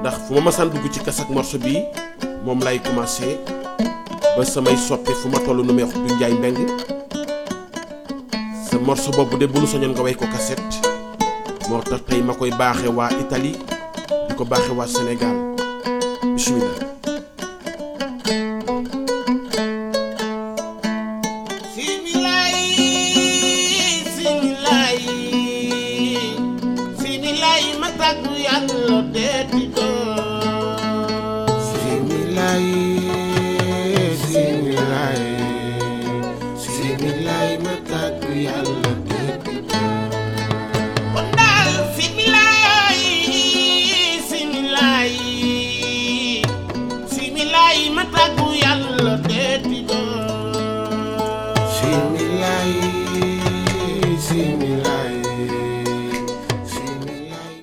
ndax fu ma masaan dugg ci kas ak morceau bi moom lay commencé ba samay soppe fu ma toll nu may wax du njaay mbeng sa morceau boobu de bu nu soñoon nga way ko cassette moo tax tey ma koy baaxe waa Italie di ko baaxe waa Sénégal bismillah Similaay similaay similaay ma tàggu yàlla deeti doon